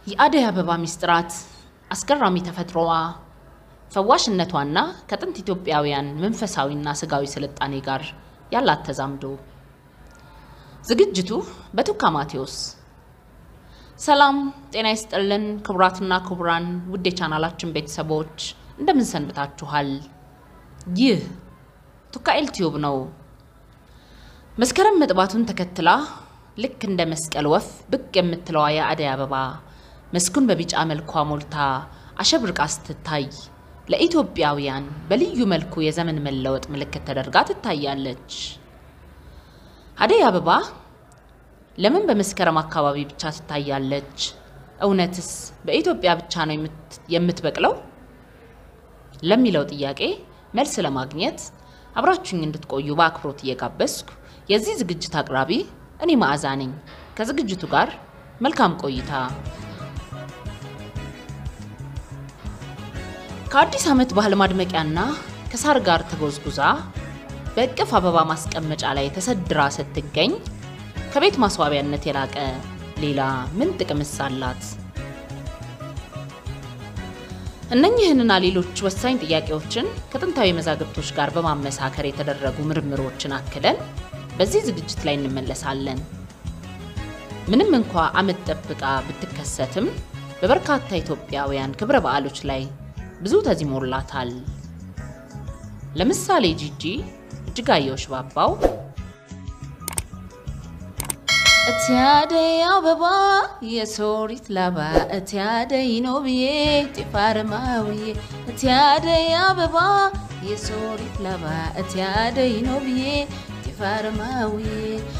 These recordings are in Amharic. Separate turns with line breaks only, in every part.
የአደይ አበባ ሚስጥራት፣ አስገራሚ ተፈጥሮዋ፣ ፈዋሽነቷና ከጥንት ኢትዮጵያውያን መንፈሳዊና ስጋዊ ስልጣኔ ጋር ያላት ተዛምዶ። ዝግጅቱ በቱካ ማቴዎስ። ሰላም ጤና ይስጥልን ክቡራትና ክቡራን ውድ የቻናላችን ቤተሰቦች እንደምን ሰንብታችኋል? ይህ ቱካኤል ቲዩብ ነው። መስከረም መጥባቱን ተከትላ ልክ እንደ መስቀል ወፍ ብቅ የምትለዋ የአደይ አበባ መስኩን በቢጫ መልኳ ሞልታ አሸብርቃ ስትታይ ለኢትዮጵያውያን በልዩ መልኩ የዘመን መለወጥ ምልክት ተደርጋ ትታያለች። አደይ አበባ ለምን በመስከረም አካባቢ ብቻ ትታያለች? እውነትስ በኢትዮጵያ ብቻ ነው የምትበቅለው? ለሚለው ጥያቄ መልስ ለማግኘት አብራችሁኝ እንድትቆዩ በአክብሮት እየጋበዝኩ የዚህ ዝግጅት አቅራቢ እኔ መዓዛ ነኝ። ከዝግጅቱ ጋር መልካም ቆይታ። ከአዲስ ዓመት ባህል ማድመቂያና ከሳር ጋር ተጎዝጉዛ በእቅፍ አበባ ማስቀመጫ ላይ ተሰድራ ስትገኝ ከቤት ማስዋቢያነት የላቀ ሌላ ምን ጥቅምስ አላት? እነኝህንና ሌሎች ወሳኝ ጥያቄዎችን ከጥንታዊ መዛግብቶች ጋር በማመሳከር የተደረጉ ምርምሮችን አክለን በዚህ ዝግጅት ላይ እንመለሳለን። ምንም እንኳ ዓመት ጠብቃ ብትከሰትም በበርካታ ኢትዮጵያውያን ክብረ በዓሎች ላይ ብዙ ተዚሞላታል። ለምሳሌ ጂጂ እጅጋየሁ ሽባባው እቲ አደይ አበባ የሶሪት ላባ እቲ አደይ ነው ብዬ ጤፍ አረማውዬ እቲ አደይ አበባ የሶሪት ላባ እቲ አደይ ነው ብዬ ጤፍ አረማውዬ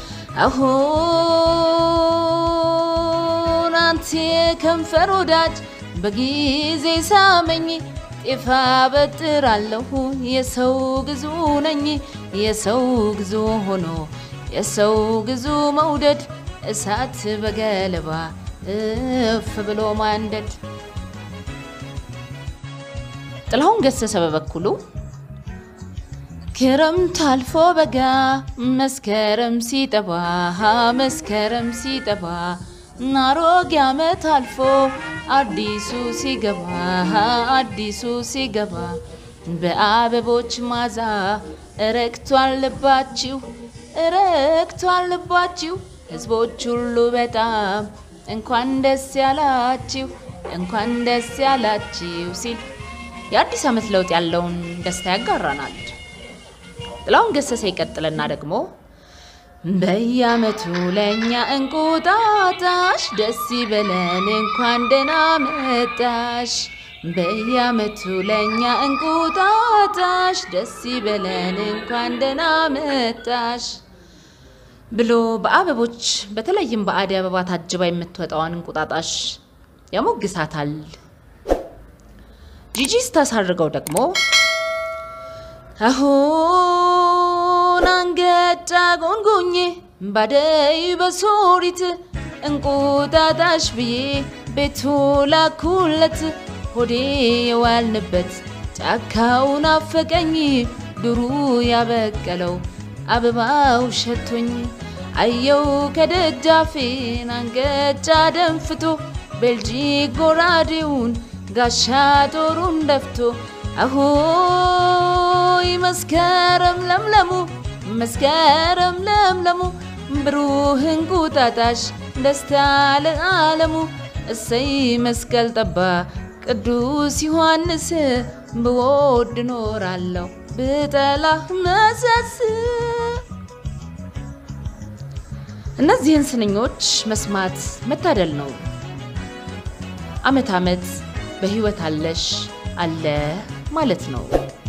አሁን አንተ ከንፈር ወዳጅ በጊዜ ሳመኝ ጤፍ አበጥራለሁ የሰው ግዙ ነኝ የሰው ግዙ ሆኖ የሰው ግዙ መውደድ እሳት በገለባ እፍ ብሎ ማንደድ። ጥላሁን ገሰሰ በበኩሉ ክረምት አልፎ በጋ መስከረም ሲጠባ መስከረም ሲጠባ አሮጌ ዓመት አልፎ አዲሱ ሲገባ አዲሱ ሲገባ በአበቦች ማዛ እረግቷል ልባችሁ እረግቷል ልባችሁ ሕዝቦች ሁሉ በጣም እንኳን ደስ ያላችሁ እንኳን ደስ ያላችሁ ሲል የአዲስ ዓመት ለውጥ ያለውን ደስታ ያጋራናል። ጥላሁን ገሰሰ ይቀጥልና ደግሞ በየዓመቱ ለእኛ እንቁጣጣሽ ደስ ይበለን እንኳን ደህና መጣሽ በየዓመቱ ለእኛ እንቁጣጣሽ ደስ ይበለን እንኳን ደህና መጣሽ ብሎ በአበቦች በተለይም በአደይ አበባ ታጅባ የምትወጣዋን እንቁጣጣሽ ያሞግሳታል። ጂጂ ስታሳርገው ደግሞ አሁን አንገጫ ጎንጎኜ ባደይ በሶሪት እንቁጣጣሽ ብዬ ቤቱ ላኩለት ሆዴ የዋልንበት ጫካው ናፈቀኝ ድሩ ያበቀለው አበባው ሸቶኝ አየው ከደጃፌን አንገጫ ደንፍቶ ቤልጂክ ጎራዴውን ጋሻ ጦሩን ደፍቶ አሆይ መስከረም ለምለሙ መስከረም ለምለሙ ብሩህ እንቁጣጣሽ ደስታ ለዓለሙ እሰይ መስቀል ጠባ ቅዱስ ዮሐንስ ብወድ ኖራለሁ ብጠላህ መሰስ። እነዚህን ስንኞች መስማት መታደል ነው። ዓመት ዓመት በሕይወት አለሽ አለ ማለት ነው።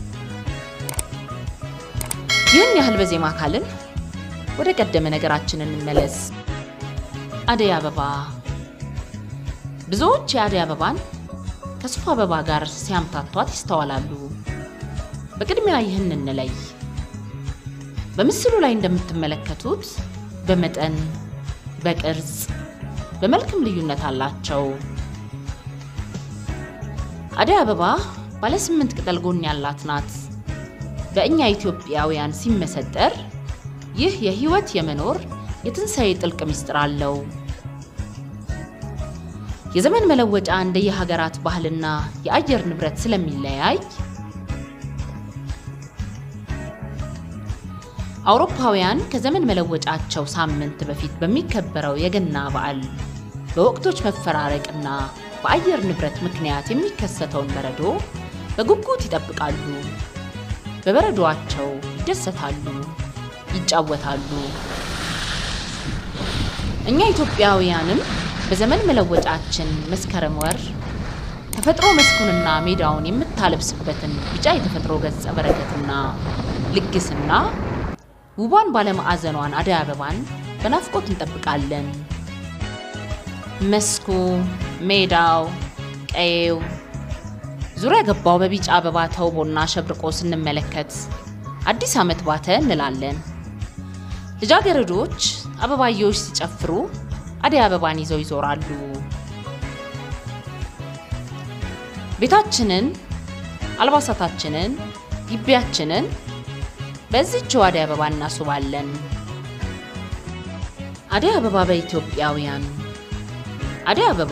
ይህን ያህል በዜማ ካልን ወደ ቀደመ ነገራችን እንመለስ። አደይ አበባ ብዙዎች የአደይ አበባን ከሱፍ አበባ ጋር ሲያምታቷት ይስተዋላሉ። በቅድሚያ ይህን እንለይ። በምስሉ ላይ እንደምትመለከቱት በመጠን በቅርጽ በመልክም ልዩነት አላቸው። አደይ አበባ ባለ ስምንት ቅጠል ጎን ያላት ናት። በእኛ ኢትዮጵያውያን ሲመሰጠር ይህ የህይወት የመኖር የትንሣኤ ጥልቅ ምስጢር አለው። የዘመን መለወጫ እንደየሀገራት ባህልና የአየር ንብረት ስለሚለያይ አውሮፓውያን ከዘመን መለወጫቸው ሳምንት በፊት በሚከበረው የገና በዓል በወቅቶች መፈራረቅና በአየር ንብረት ምክንያት የሚከሰተውን በረዶ በጉጉት ይጠብቃሉ። በበረዶአቸው ይደሰታሉ፣ ይጫወታሉ። እኛ ኢትዮጵያውያንም በዘመን መለወጫችን መስከረም ወር ተፈጥሮ መስኩንና ሜዳውን የምታለብስበትን ቢጫ የተፈጥሮ ገጸ በረከትና ልግስና ውቧን ባለማዕዘኗን አደይ አበባን በናፍቆት እንጠብቃለን። መስኩ፣ ሜዳው፣ ቀዬው ዙሪያ ገባው በቢጫ አበባ ተውቦና ሸብርቆ ስንመለከት አዲስ ዓመት ባተ እንላለን። ልጃገረዶች አበባየዎች ሲጨፍሩ አደይ አበባን ይዘው ይዞራሉ። ቤታችንን፣ አልባሳታችንን፣ ግቢያችንን በዚህችው አደይ አበባ እናስውባለን። አደይ አበባ በኢትዮጵያውያን አደይ አበባ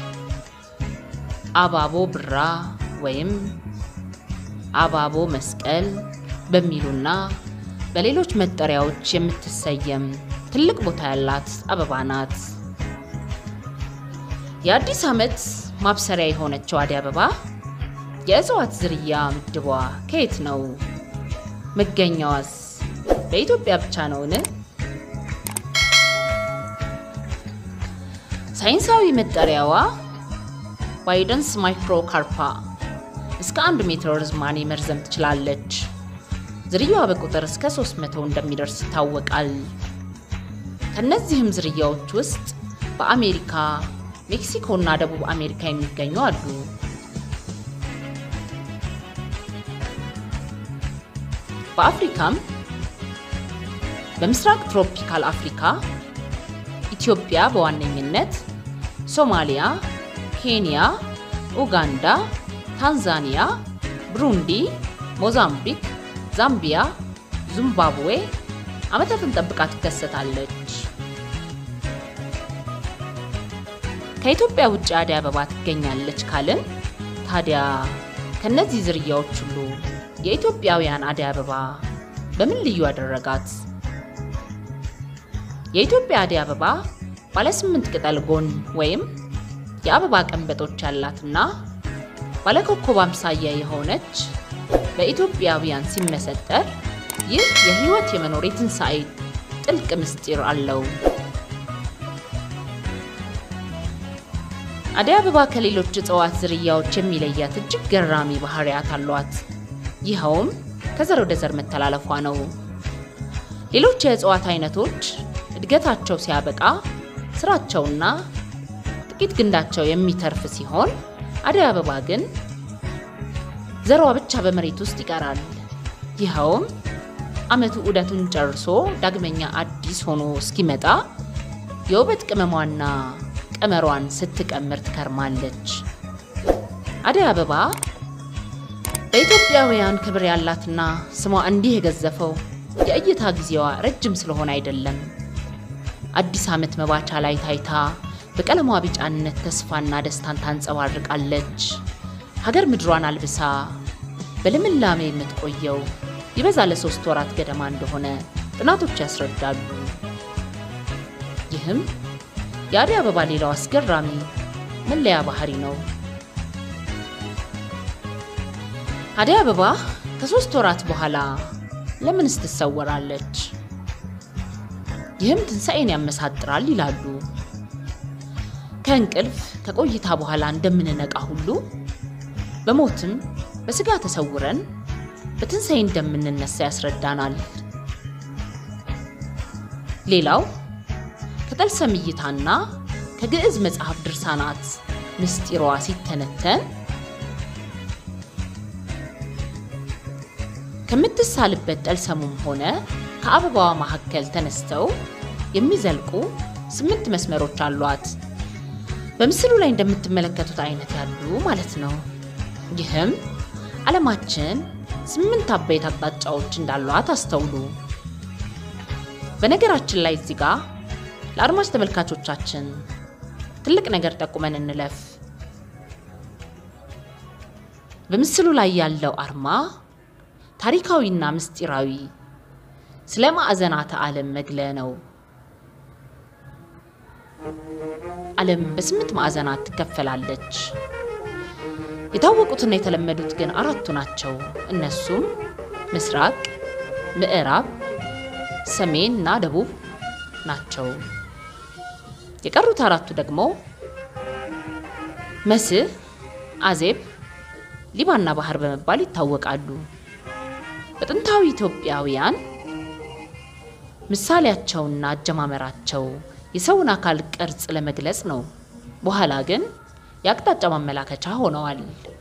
አባቦ ብራ ወይም አባቦ መስቀል በሚሉና በሌሎች መጠሪያዎች የምትሰየም ትልቅ ቦታ ያላት አበባ ናት። የአዲስ ዓመት ማብሰሪያ የሆነችው አደይ አበባ የእጽዋት ዝርያ ምድቧ ከየት ነው? መገኛዋስ በኢትዮጵያ ብቻ ነውን? ሳይንሳዊ መጠሪያዋ ባይደንስ ማይክሮካርፓ እስከ አንድ ሜትር ርዝማኔ መርዘም ትችላለች። ዝርያዋ በቁጥር እስከ 300 እንደሚደርስ ይታወቃል። ከእነዚህም ዝርያዎች ውስጥ በአሜሪካ፣ ሜክሲኮ እና ደቡብ አሜሪካ የሚገኙ አሉ። በአፍሪካም በምስራቅ ትሮፒካል አፍሪካ ኢትዮጵያ በዋነኝነት ሶማሊያ፣ ኬንያ፣ ኡጋንዳ፣ ታንዛኒያ፣ ብሩንዲ፣ ሞዛምቢክ፣ ዛምቢያ፣ ዚምባብዌ ዓመታትን ጠብቃ ትከሰታለች። ከኢትዮጵያ ውጭ አደይ አበባ ትገኛለች ካልን ታዲያ ከነዚህ ዝርያዎች ሁሉ የኢትዮጵያውያን አደይ አበባ በምን ልዩ አደረጋት? የኢትዮጵያ አደይ አበባ ባለ ስምንት ቅጠል ጎን ወይም የአበባ ቀንበጦች ያላትና ባለ ኮከብ አምሳያ የሆነች በኢትዮጵያውያን ሲመሰጠር ይህ የሕይወት የመኖር የትንሣኤ ጥልቅ ምስጢር አለው። አደይ አበባ ከሌሎች እጽዋት ዝርያዎች የሚለያት እጅግ ገራሚ ባህሪያት አሏት። ይኸውም ከዘር ወደ ዘር መተላለፏ ነው። ሌሎች የእጽዋት አይነቶች እድገታቸው ሲያበቃ ስራቸውና ጥቂት ግንዳቸው የሚተርፍ ሲሆን አደይ አበባ ግን ዘሯ ብቻ በመሬት ውስጥ ይቀራል። ይኸውም ዓመቱ ዑደቱን ጨርሶ ዳግመኛ አዲስ ሆኖ እስኪመጣ የውበት ቅመሟና ቀመሯን ስትቀምር ትከርማለች። አደይ አበባ በኢትዮጵያውያን ክብር ያላትና ስሟ እንዲህ የገዘፈው የእይታ ጊዜዋ ረጅም ስለሆነ አይደለም። አዲስ ዓመት መባቻ ላይ ታይታ በቀለሟ ቢጫነት ተስፋና ደስታን ታንጸባርቃለች። ሀገር ምድሯን አልብሳ በልምላሜ የምትቆየው ይበዛ ለሶስት ወራት ገደማ እንደሆነ ጥናቶች ያስረዳሉ። ይህም የአደይ አበባ ሌላው አስገራሚ መለያ ባህሪ ነው። አደይ አበባ ከሶስት ወራት በኋላ ለምንስ ትሰወራለች? ይህም ትንሣኤን ያመሳጥራል ይላሉ። ከእንቅልፍ ከቆይታ በኋላ እንደምንነቃ ሁሉ በሞትም በስጋ ተሰውረን በትንሣኤ እንደምንነሳ ያስረዳናል። ሌላው ከጠልሰም እይታና ከግዕዝ መጽሐፍ ድርሳናት ምስጢሯ ሲተነተን ከምትሳልበት ጠልሰሙም ሆነ ከአበባዋ መካከል ተነስተው የሚዘልቁ ስምንት መስመሮች አሏት። በምስሉ ላይ እንደምትመለከቱት አይነት ያሉ ማለት ነው። ይህም ዓለማችን ስምንት አበይት አቅጣጫዎች እንዳሏት አስተውሉ። በነገራችን ላይ እዚህ ጋር ለአድማጭ ተመልካቾቻችን ትልቅ ነገር ጠቁመን እንለፍ። በምስሉ ላይ ያለው አርማ ታሪካዊና ምስጢራዊ ስለ ማዕዘናተ ዓለም መግለያ ነው። ዓለም በስምንት ማዕዘናት ትከፈላለች። የታወቁትና የተለመዱት ግን አራቱ ናቸው። እነሱም ምስራቅ፣ ምዕራብ፣ ሰሜን እና ደቡብ ናቸው። የቀሩት አራቱ ደግሞ መስህ፣ አዜብ፣ ሊባና ባህር በመባል ይታወቃሉ። በጥንታዊ ኢትዮጵያውያን ምሳሌያቸውና አጀማመራቸው የሰውን አካል ቅርጽ ለመግለጽ ነው። በኋላ ግን የአቅጣጫ ማመላከቻ ሆነዋል።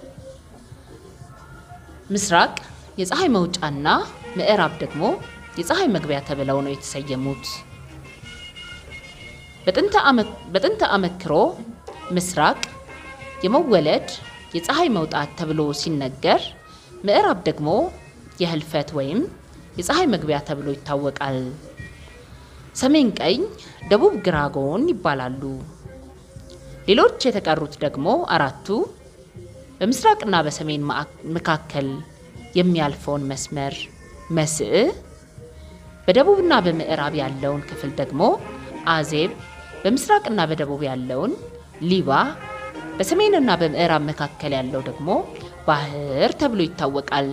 ምስራቅ የፀሐይ መውጫና ምዕራብ ደግሞ የፀሐይ መግቢያ ተብለው ነው የተሰየሙት። በጥንተ አመክሮ ምስራቅ የመወለድ የፀሐይ መውጣት ተብሎ ሲነገር፣ ምዕራብ ደግሞ የህልፈት ወይም የፀሐይ መግቢያ ተብሎ ይታወቃል። ሰሜን ቀኝ፣ ደቡብ ግራ ጎን ይባላሉ። ሌሎች የተቀሩት ደግሞ አራቱ በምስራቅና በሰሜን መካከል የሚያልፈውን መስመር መስዕ፣ በደቡብና በምዕራብ ያለውን ክፍል ደግሞ አዜብ፣ በምስራቅና በደቡብ ያለውን ሊባ፣ በሰሜንና በምዕራብ መካከል ያለው ደግሞ ባህር ተብሎ ይታወቃል።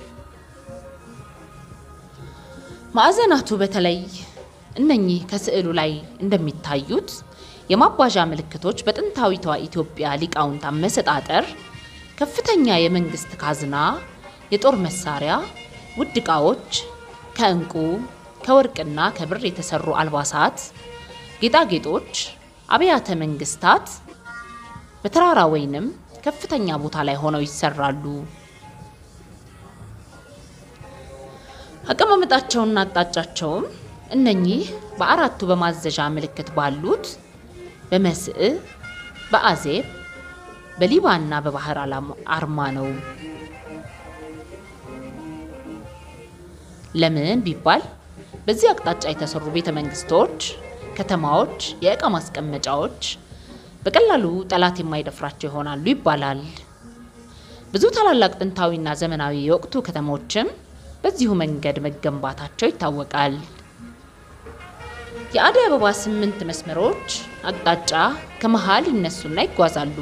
ማዕዘናቱ በተለይ እነኚህ ከስዕሉ ላይ እንደሚታዩት የማባዣ ምልክቶች በጥንታዊቷ ኢትዮጵያ ሊቃውንት አመሰጣጠር ከፍተኛ የመንግስት ካዝና፣ የጦር መሳሪያ፣ ውድ ዕቃዎች፣ ከዕንቁ ከወርቅና ከብር የተሰሩ አልባሳት፣ ጌጣጌጦች፣ አብያተ መንግስታት በተራራ ወይንም ከፍተኛ ቦታ ላይ ሆነው ይሰራሉ። አቀማመጣቸውና አቅጣጫቸውም እነኚህ በአራቱ በማዘዣ ምልክት ባሉት በመስዕ፣ በአዜብ፣ በሊባና በባህር አርማ ነው። ለምን ቢባል በዚህ አቅጣጫ የተሰሩ ቤተ መንግስቶች፣ ከተማዎች፣ የእቃ ማስቀመጫዎች በቀላሉ ጠላት የማይደፍራቸው ይሆናሉ ይባላል። ብዙ ታላላቅ ጥንታዊና ዘመናዊ የወቅቱ ከተሞችም በዚሁ መንገድ መገንባታቸው ይታወቃል። የአደይ አበባ ስምንት መስመሮች አቅጣጫ ከመሃል ይነሱና ይጓዛሉ።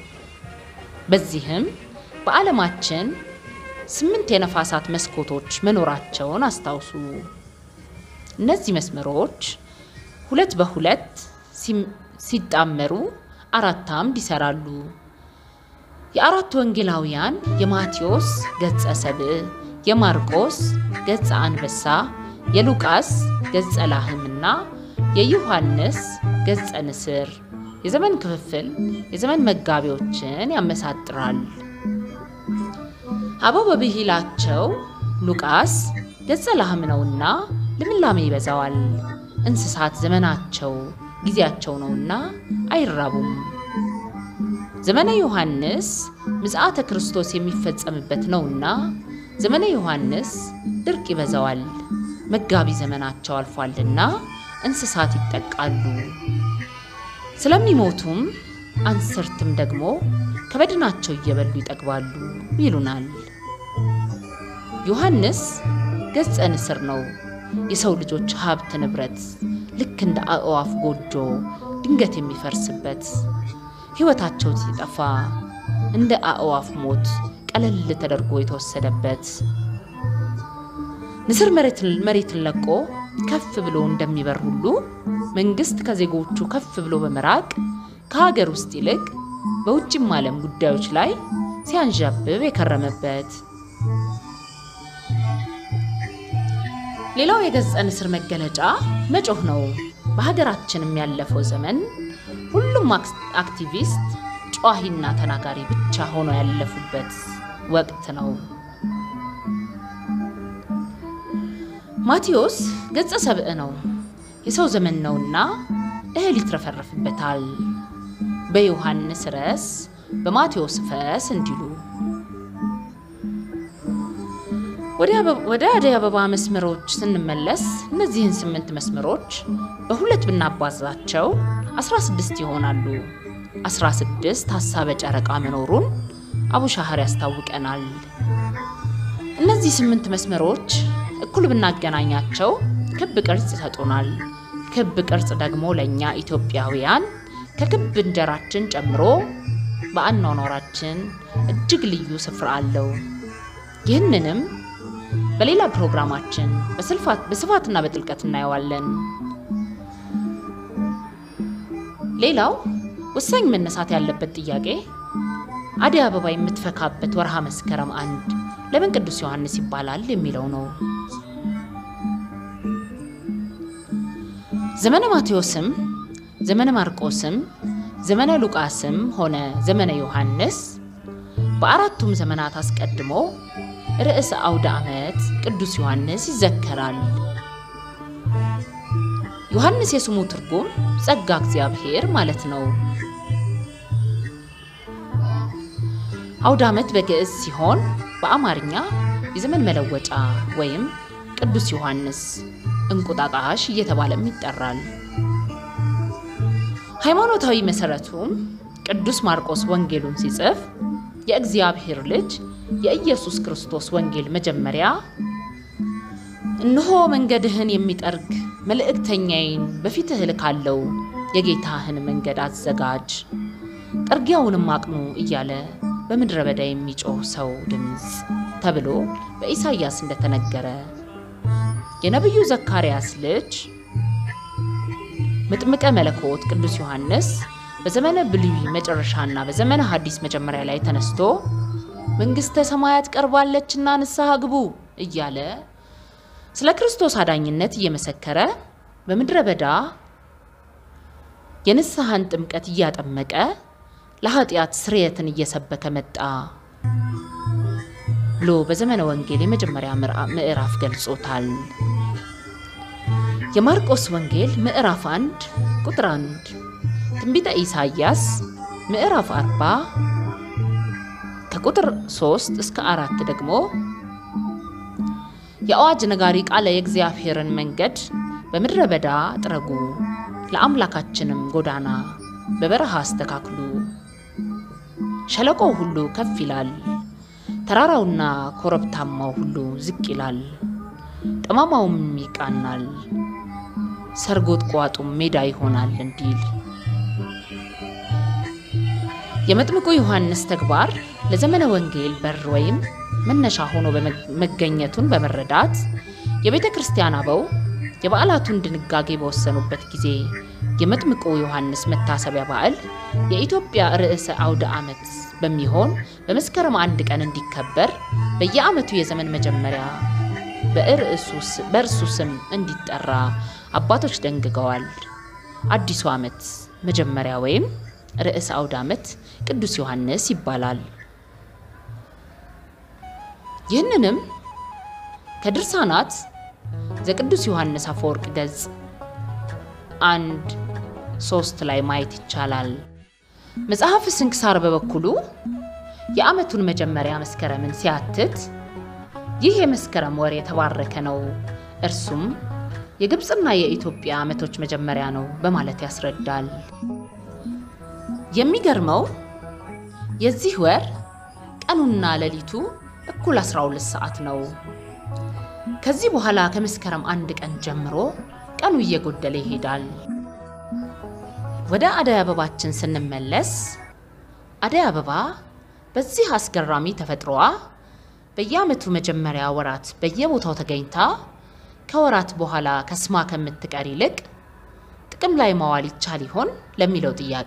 በዚህም በዓለማችን ስምንት የነፋሳት መስኮቶች መኖራቸውን አስታውሱ። እነዚህ መስመሮች ሁለት በሁለት ሲጣመሩ አራት አምድ ይሰራሉ። የአራቱ ወንጌላውያን የማቴዎስ ገጸ ሰብእ፣ የማርቆስ ገጸ አንበሳ፣ የሉቃስ ገጸ ላህምና የዮሐንስ ገጸ ንስር የዘመን ክፍፍል የዘመን መጋቢዎችን ያመሳጥራል። አበው በብሂላቸው ሉቃስ ገጸ ላህም ነውና ልምላሜ ይበዛዋል። እንስሳት ዘመናቸው ጊዜያቸው ነውና አይራቡም። ዘመነ ዮሐንስ ምጽአተ ክርስቶስ የሚፈጸምበት ነውና ዘመነ ዮሐንስ ድርቅ ይበዛዋል። መጋቢ ዘመናቸው አልፏልና እንስሳት ይጠቃሉ። ስለሚሞቱም አንስርትም ደግሞ ከበድናቸው እየበሉ ይጠግባሉ ይሉናል። ዮሐንስ ገጸ ንስር ነው። የሰው ልጆች ሀብት ንብረት ልክ እንደ አእዋፍ ጎጆ ድንገት የሚፈርስበት ሕይወታቸው ሲጠፋ እንደ አእዋፍ ሞት ቀለል ተደርጎ የተወሰደበት ንስር መሬትን ለቆ ከፍ ብሎ እንደሚበር ሁሉ መንግስት ከዜጎቹ ከፍ ብሎ በመራቅ ከሀገር ውስጥ ይልቅ በውጭም ዓለም ጉዳዮች ላይ ሲያንዣብብ የከረመበት ሌላው የገጸ ንስር መገለጫ መጮህ ነው። በሀገራችንም ያለፈው ዘመን ሁሉም አክቲቪስት ጨዋሂና ተናጋሪ ብቻ ሆኖ ያለፉበት ወቅት ነው። ማቴዎስ ገጸ ሰብእ ነው። የሰው ዘመን ነውና እህል ይትረፈረፍበታል። በዮሐንስ ረስ በማቴዎስ ፈስ እንዲሉ ወደ አደይ አበባ መስመሮች ስንመለስ እነዚህን ስምንት መስመሮች በሁለት ብናባዛቸው 16 ይሆናሉ። 16 ሀሳበ ጨረቃ መኖሩን አቡሻህር ያስታውቀናል። እነዚህ ስምንት መስመሮች እኩል ብናገናኛቸው ክብ ቅርጽ ይሰጡናል። ክብ ቅርጽ ደግሞ ለእኛ ኢትዮጵያውያን ከክብ እንጀራችን ጨምሮ በአኗኗራችን እጅግ ልዩ ስፍራ አለው። ይህንንም በሌላ ፕሮግራማችን በስፋትና በጥልቀት እናየዋለን። ሌላው ወሳኝ መነሳት ያለበት ጥያቄ አደይ አበባ የምትፈካበት ወርሃ መስከረም አንድ ለምን ቅዱስ ዮሐንስ ይባላል የሚለው ነው። ዘመነ ማቴዎስም ዘመነ ማርቆስም ዘመነ ሉቃስም ሆነ ዘመነ ዮሐንስ በአራቱም ዘመናት አስቀድሞ ርዕሰ አውደ ዓመት ቅዱስ ዮሐንስ ይዘከራል። ዮሐንስ የስሙ ትርጉም ጸጋ እግዚአብሔር ማለት ነው። አውደ ዓመት በግዕዝ ሲሆን በአማርኛ የዘመን መለወጫ ወይም ቅዱስ ዮሐንስ እንቁጣጣሽ እየተባለም ይጠራል። ሃይማኖታዊ መሰረቱም ቅዱስ ማርቆስ ወንጌሉን ሲጽፍ የእግዚአብሔር ልጅ የኢየሱስ ክርስቶስ ወንጌል መጀመሪያ እነሆ መንገድህን የሚጠርግ መልእክተኛዬን በፊትህ እልካለሁ፣ የጌታህን መንገድ አዘጋጅ፣ ጠርጊያውንም አቅኑ እያለ በምድረ በዳ የሚጮህ ሰው ድምፅ ተብሎ በኢሳይያስ እንደተነገረ የነቢዩ ዘካርያስ ልጅ መጥምቀ መለኮት ቅዱስ ዮሐንስ በዘመነ ብሉይ መጨረሻና በዘመነ ሐዲስ መጀመሪያ ላይ ተነስቶ መንግሥተ ሰማያት ቀርባለችና ንስሐ ግቡ እያለ ስለ ክርስቶስ አዳኝነት እየመሰከረ በምድረ በዳ የንስሐን ጥምቀት እያጠመቀ ለኃጢአት ስርየትን እየሰበከ መጣ ብሎ በዘመነ ወንጌል የመጀመሪያ ምዕራፍ ገልጾታል። የማርቆስ ወንጌል ምዕራፍ 1 ቁጥር 1፣ ትንቢተ ኢሳይያስ ምዕራፍ 40 ከቁጥር 3 እስከ 4 ደግሞ የአዋጅ ነጋሪ ቃለ የእግዚአብሔርን መንገድ በምድረ በዳ ጥረጉ፣ ለአምላካችንም ጎዳና በበረሃ አስተካክሉ። ሸለቆው ሁሉ ከፍ ይላል፣ ተራራውና ኮረብታማው ሁሉ ዝቅ ይላል፣ ጠማማውም ይቃናል፣ ሰርጎጥቋጡም ሜዳ ይሆናል እንዲል የመጥምቁ ዮሐንስ ተግባር ለዘመነ ወንጌል በር ወይም መነሻ ሆኖ መገኘቱን በመረዳት የቤተ ክርስቲያን አበው የበዓላቱን ድንጋጌ በወሰኑበት ጊዜ የመጥምቁ ዮሐንስ መታሰቢያ በዓል የኢትዮጵያ ርዕሰ አውደ ዓመት በሚሆን በመስከረም አንድ ቀን እንዲከበር በየዓመቱ የዘመን መጀመሪያ በእርሱ ስም እንዲጠራ አባቶች ደንግገዋል። አዲሱ ዓመት መጀመሪያ ወይም ርዕሰ አውደ ዓመት ቅዱስ ዮሐንስ ይባላል። ይህንንም ከድርሳናት ዘቅዱስ ዮሐንስ አፈወርቅ ገጽ አንድ ሶስት ላይ ማየት ይቻላል። መጽሐፍ ስንክሳር በበኩሉ የዓመቱን መጀመሪያ መስከረምን ሲያትት ይህ የመስከረም ወር የተባረከ ነው፣ እርሱም የግብፅና የኢትዮጵያ ዓመቶች መጀመሪያ ነው በማለት ያስረዳል። የሚገርመው የዚህ ወር ቀኑና ሌሊቱ እኩል 12 ሰዓት ነው። ከዚህ በኋላ ከመስከረም አንድ ቀን ጀምሮ ቀኑ እየጎደለ ይሄዳል። ወደ አደይ አበባችን ስንመለስ አደይ አበባ በዚህ አስገራሚ ተፈጥሮዋ በየዓመቱ መጀመሪያ ወራት በየቦታው ተገኝታ ከወራት በኋላ ከስማ ከምትቀር ይልቅ ጥቅም ላይ ማዋል ይቻል ይሆን ለሚለው ጥያቄ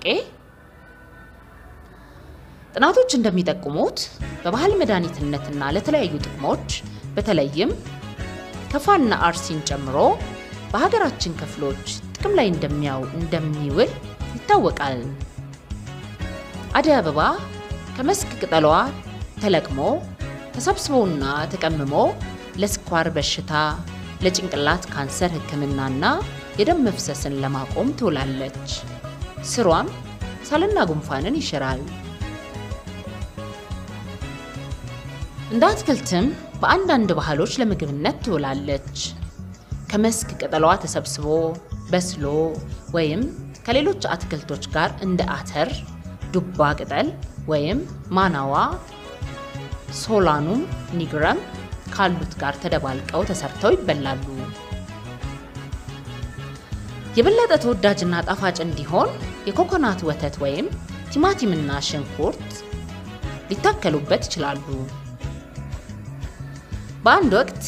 ጥናቶች እንደሚጠቁሙት በባህል መድኃኒትነትና ለተለያዩ ጥቅሞች በተለይም ከፋና አርሲን ጨምሮ በሀገራችን ክፍሎች ጥቅም ላይ እንደሚያው እንደሚውል ይታወቃል። አደይ አበባ ከመስክ ቅጠሏ ተለቅሞ ተሰብስቦና ተቀምሞ ለስኳር በሽታ፣ ለጭንቅላት ካንሰር ሕክምናና የደም መፍሰስን ለማቆም ትውላለች። ስሯም ሳልና ጉንፋንን ይሽራል። እንደ አትክልትም በአንዳንድ ባህሎች ለምግብነት ትውላለች። ከመስክ ቅጠሏ ተሰብስቦ በስሎ ወይም ከሌሎች አትክልቶች ጋር እንደ አተር፣ ዱባ ቅጠል ወይም ማናዋ፣ ሶላኑም ኒግረም ካሉት ጋር ተደባልቀው ተሰርተው ይበላሉ። የበለጠ ተወዳጅና ጣፋጭ እንዲሆን የኮኮናት ወተት ወይም ቲማቲምና ሽንኩርት ሊታከሉበት ይችላሉ። በአንድ ወቅት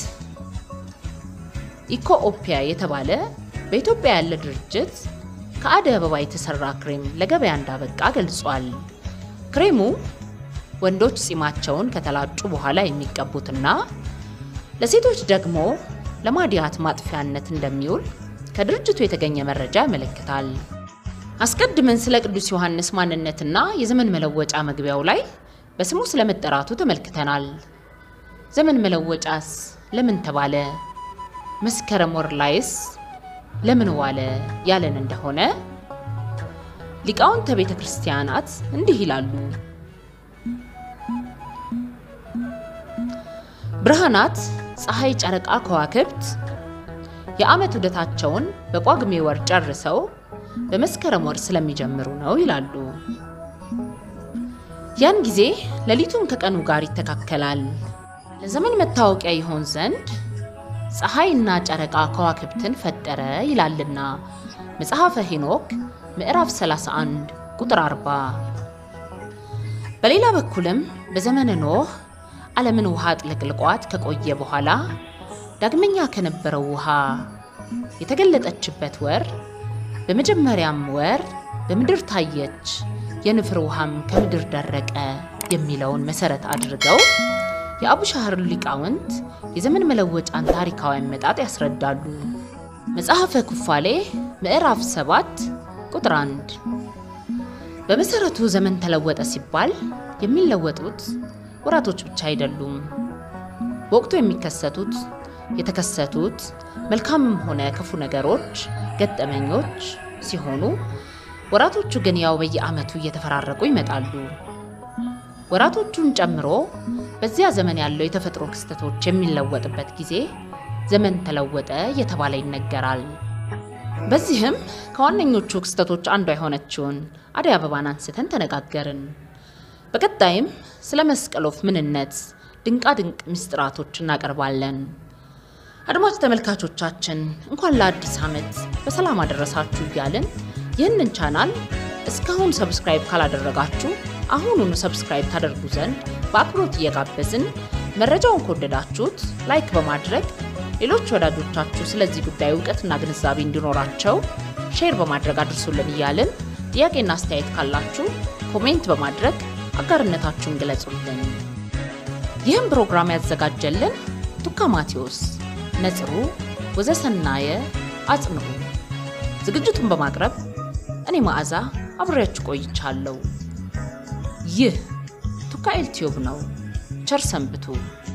ኢኮኦፒያ የተባለ በኢትዮጵያ ያለ ድርጅት ከአደይ አበባ የተሰራ ክሬም ለገበያ እንዳበቃ ገልጿል። ክሬሙ ወንዶች ጺማቸውን ከተላጩ በኋላ የሚቀቡትና ለሴቶች ደግሞ ለማዲያት ማጥፊያነት እንደሚውል ከድርጅቱ የተገኘ መረጃ ያመለክታል። አስቀድመን ስለ ቅዱስ ዮሐንስ ማንነትና የዘመን መለወጫ መግቢያው ላይ በስሙ ስለመጠራቱ ተመልክተናል። ዘመን መለወጫስ ለምን ተባለ? መስከረም ወር ላይስ ለምን ዋለ ያለን እንደሆነ ሊቃውንተ ቤተ ክርስቲያናት እንዲህ ይላሉ። ብርሃናት ፀሐይ፣ ጨረቃ፣ ከዋክብት የዓመት ዑደታቸውን በጳጉሜ ወር ጨርሰው በመስከረም ወር ስለሚጀምሩ ነው ይላሉ። ያን ጊዜ ሌሊቱን ከቀኑ ጋር ይተካከላል። ለዘመን መታወቂያ ይሆን ዘንድ ፀሐይና ጨረቃ ከዋክብትን ፈጠረ ይላልና መጽሐፈ ሄኖክ ምዕራፍ 31 ቁጥር 40። በሌላ በኩልም በዘመነ ኖህ ዓለምን ውሃ ጥልቅልቋት ከቆየ በኋላ ዳግመኛ ከነበረው ውሃ የተገለጠችበት ወር በመጀመሪያም ወር በምድር ታየች፣ የንፍር ውሃም ከምድር ደረቀ የሚለውን መሰረት አድርገው የአቡሻህር ሊቃውንት የዘመን መለወጫን ታሪካዊ አመጣጥ ያስረዳሉ። መጽሐፈ ኩፋሌ ምዕራፍ 7 ቁጥር 1 በመሰረቱ ዘመን ተለወጠ ሲባል የሚለወጡት ወራቶች ብቻ አይደሉም። በወቅቱ የሚከሰቱት የተከሰቱት መልካምም ሆነ ክፉ ነገሮች፣ ገጠመኞች ሲሆኑ ወራቶቹ ግን ያው በየዓመቱ እየተፈራረቁ ይመጣሉ። ወራቶቹን ጨምሮ በዚያ ዘመን ያለው የተፈጥሮ ክስተቶች የሚለወጥበት ጊዜ ዘመን ተለወጠ እየተባለ ይነገራል። በዚህም ከዋነኞቹ ክስተቶች አንዷ የሆነችውን አደይ አበባን አንስተን ተነጋገርን። በቀጣይም ስለ መስቀል ወፍ ምንነት ድንቃ ድንቅ ምስጢራቶች እናቀርባለን። አድማጭ ተመልካቾቻችን እንኳን ለአዲስ ዓመት በሰላም አደረሳችሁ እያልን ይህንን ቻናል እስካሁን ሰብስክራይብ ካላደረጋችሁ አሁኑኑ ሰብስክራይብ ታደርጉ ዘንድ በአክብሮት እየጋበዝን መረጃውን ከወደዳችሁት ላይክ በማድረግ ሌሎች ወዳጆቻችሁ ስለዚህ ጉዳይ እውቀትና ግንዛቤ እንዲኖራቸው ሼር በማድረግ አድርሱልን እያልን ጥያቄና አስተያየት ካላችሁ ኮሜንት በማድረግ አጋርነታችሁን ግለጹልን። ይህም ፕሮግራም ያዘጋጀልን ቱካ ማቴዎስ፣ ነጽሩ ወዘሰናየ አጽንዑ፣ ዝግጅቱን በማቅረብ እኔ መዓዛ አብሬያችሁ ቆይቻለሁ። ይህ ቱካ ኤልቲዩብ ነው። ቸር ሰንብቱ።